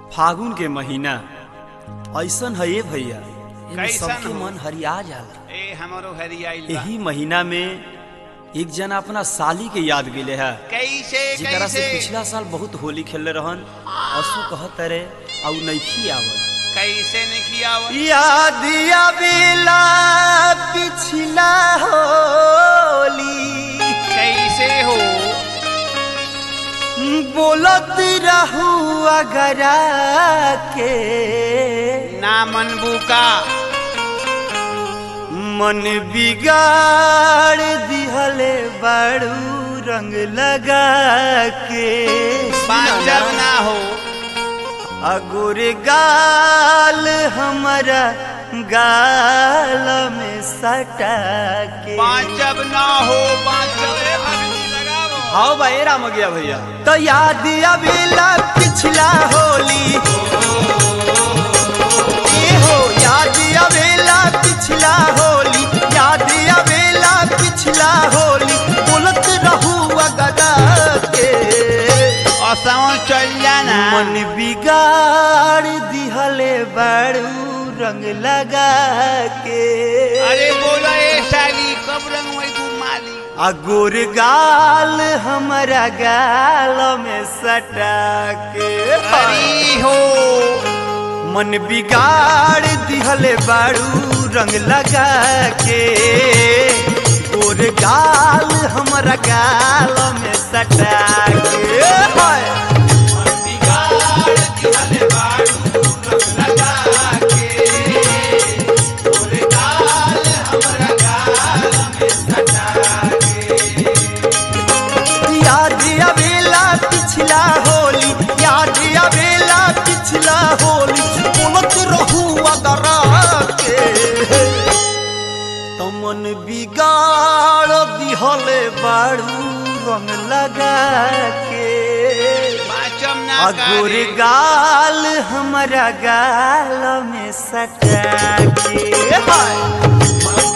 फागुन के महीना ऐसन है ये भैया एमे कैसन सबके हो? मन हरिया जाला ए हमारो हरियाइल बा यही महीना में एक जना अपना साली के याद गेले है कैसे जेकरा से कैसे पिछला साल बहुत होली खेलले रहन असु कहत रे औ नइखी आवल कैसे नहीं खियावत याद आवेला पिछला होली कैसे हो बोलत रहू अगरा के ना मनबू का मन बिगाड़ दिहले बड़ू रंग लगा के बांचब ना हो अगुर गाल हमारा गाल में सटा के बांचब ना हो बांचब ए भगनी लगावो हाँ भाई राम गया भैया तो याद अबेला पिछला होली ए हो याद अबेला पिछला होली याद अबेला पिछला होली बोलत रहू अगदा के असों चल जाना मन बिगाड़ दिहले बड़ू रंग लगा के अरे बोलो ए साली कब रंग वही तू माली अगुर गाल हमारा गाल में सटा के हरी हो मन बिगाड़ दिहले बाड़ू रंग लगा के गोर गाल हमारा गाल में सटा के हाय। याद अबेला पिछला होली याद अबेला पिछला होली बोलत रहू अगरा के तमन बिगाड़ दिहले बाड़ू रंग लगा के बांचब ना अगुर करे गाल हमारा गाल में सटा के हाय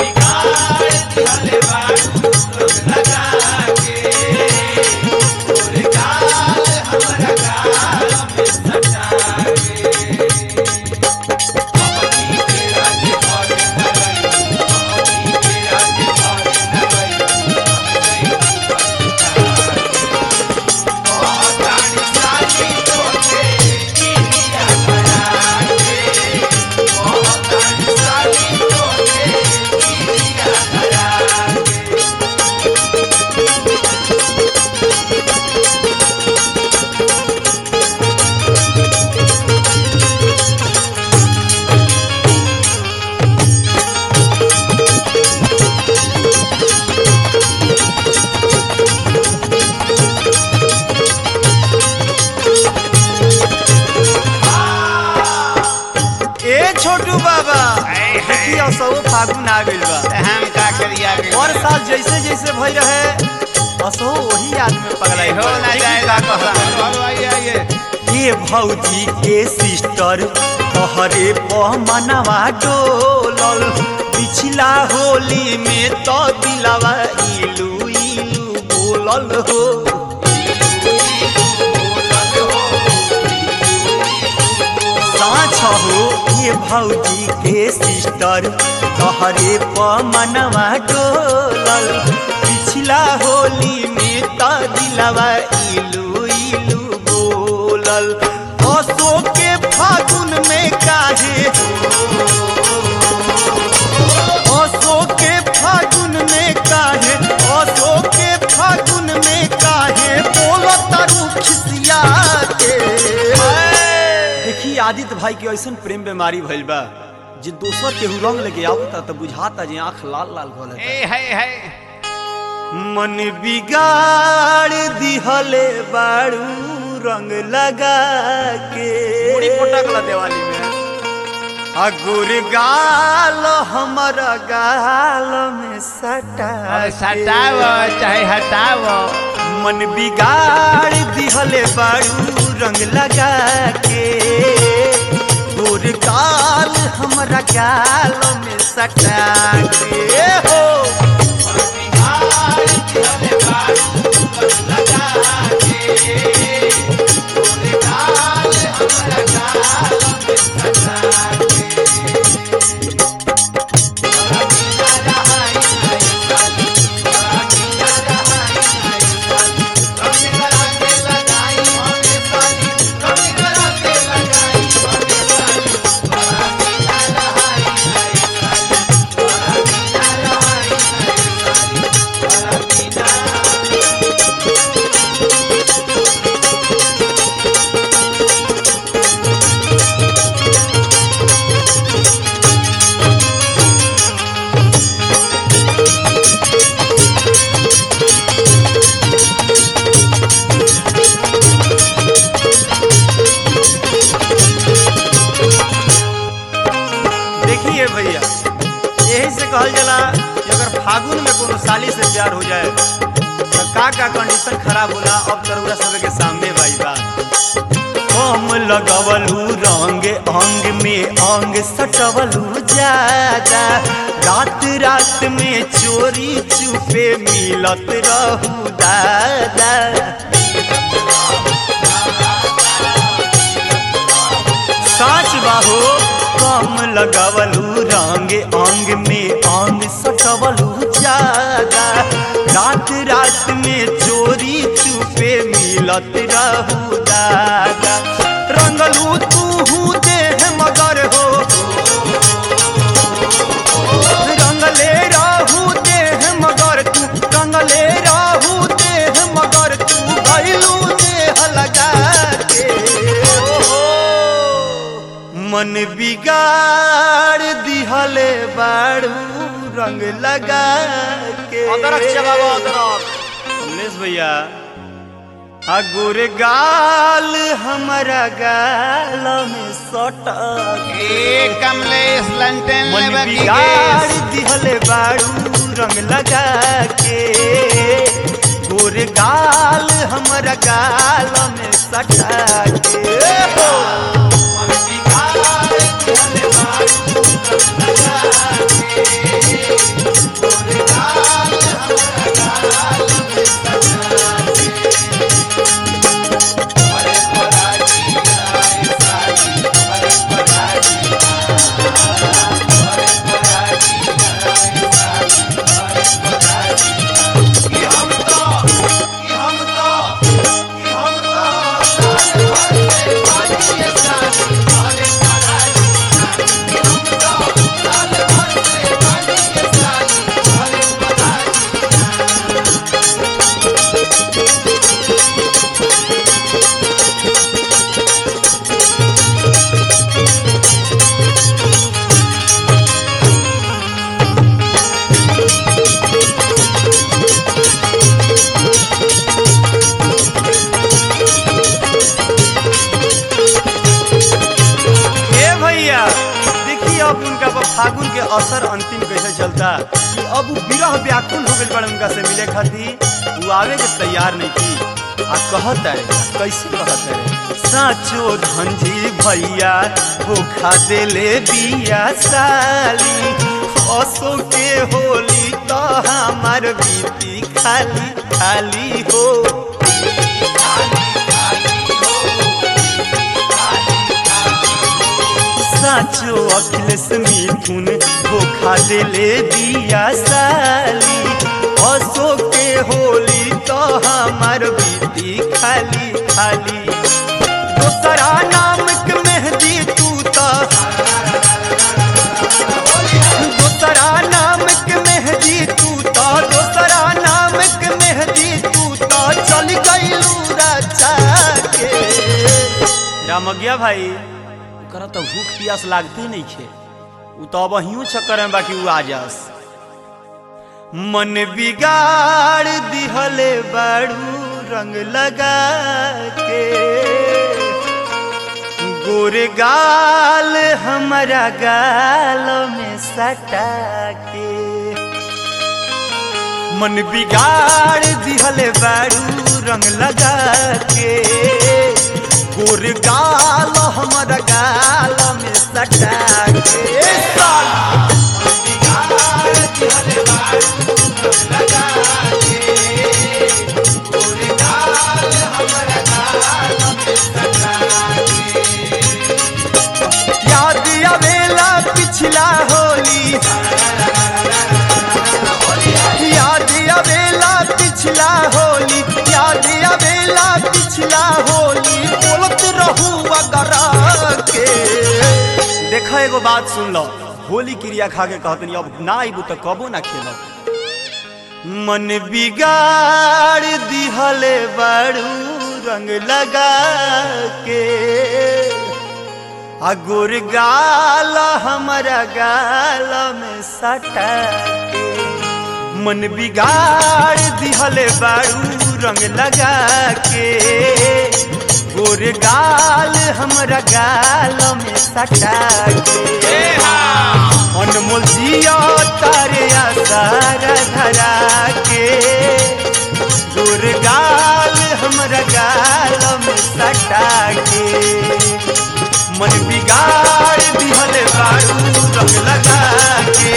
ए छोटू बाबा हाय, हाय। देखिए सौ फागुन आ गइल बा हम का करिया गे हर साल जैसे जैसे भई रहे असो वही आदमी पगलाई हो ना जाए का कहला और आइए आइए ये भौजी के सिस्टर तोहरे पह मनवा डोलल पिछला होली में तो दिलवा इलू इलू बोलल हो साँच हो ये भौजी के सिस्टर तोहरे पह मनवा डोलल पिछला होली में तो दिलवा इलू इलू बोलल असो के फागुन में काहे असो के फागुन में काहे असो के फागुन में काहे बोलो तारू खिसिया के देखी आदित्य भाई के ऐसन प्रेम बीमारी भइल बा जे दोसर केहू रंग लेके आवता त बुझाता जे आंख लाल लाल भले ए है है मन बिगाड़ दिहले बाड़ू रंग लगा के बड़ी पटकला दिवाली में अगुर गाल हमारा गाल में सटा अब के। सटाव चाहे हटाव मन बिगाड़ दिहले बाड़ू रंग लगा के गोर गाल हमारा गाल में सटा के हो लगा के फागुन में कोनो साली से प्यार हो जाए तो का का कंडीशन खराब होला अब तरुरा सब के सामने भाई बा कम लगवलू रंग अंग में अंग सटवलू ज्यादा रात रात में चोरी चुपे मिलत रहू दादा साच बाहो कम लगवलू रंग अंग में अंग सटवलू ज्यादा रात रात में चोरी चुपे मिलत रहू दादा रंगलू तू देह मगर हो रंगले रहू देह मगर तू रंगले रहू देह मगर तू भैलू देह लगा के मन बिगाड़ दिहले बाड़ू रंग लगा के कमलेश भैया आ गोरे गाल हमारा गाल में सटक ए कमलेश लंटन मन लेवा की बिगाड़ गैस। दिहले बाड़ू रंग लगा के गोरे गाल हमारा गाल में सटा के हो। मन बिगाड़ दिहले बाड़ू रंग लगा के, गोरे गाल हमारा गाल में सटा के। अरे पराजी आए साजी, अरे पराजी ए भैया देखिए अब उनका पर फागुन के असर अंतिम कैसे चलता कि अब उ विरह व्याकुल हो गइल बड़े उनका से मिले खातिर वो आवे के तैयार नहीं थी आ कहत है कैसे कहत है साचो धंजी भैया धोखा देले बिया साली असो के होली तो हमार बीती खाली खाली हो साचो अखिलेश मिथुन धोखा देले दिया साली असो के होली तो हमार बीती खाली खाली दोसरा नाम के मेहंदी तू तो दोसरा नाम के मेहंदी तू तो दोसरा नाम के मेहंदी तू तो चल गईलू राजा के रामज्ञा भाई ओकरा तो भूख प्यास लागते नहीं खे उ तो अब हियो चक्कर में बाकी उ आ जास मन बिगाड़ दिहले बाड़ू रंग लगा के गोरे गाल हमारा गाल में सटा के मन बिगाड़ दिहले बाड़ू रंग लगा के गोर गाल हमारा गाल में सटा के साल मन बिगाड़ दिहले बाड़ू रंग लगा के गोर गाल हमारा गाल में सटा के याद आवेला पिछला होली याद आवेला पिछला होली याद आवेला पिछला होली बोलत रहू अगर के देखा एगो बात सुन लो होली क्रिया खा के कहतनी अब ना आइबू तो कबो ना खेलब मन बिगाड़ दिहले बाड़ू रंग लगा के आ गोर गाल हमारा गाल में सटा के मन बिगाड़ दिहले बाड़ू रंग लगा के गोर गाल हमरा गाल में सटा के अनमोल जिया तारे आसार धरा के गुरगाल हमरा गाल में सटा के मन बिगाड़ दिहल बारू रंग लगा के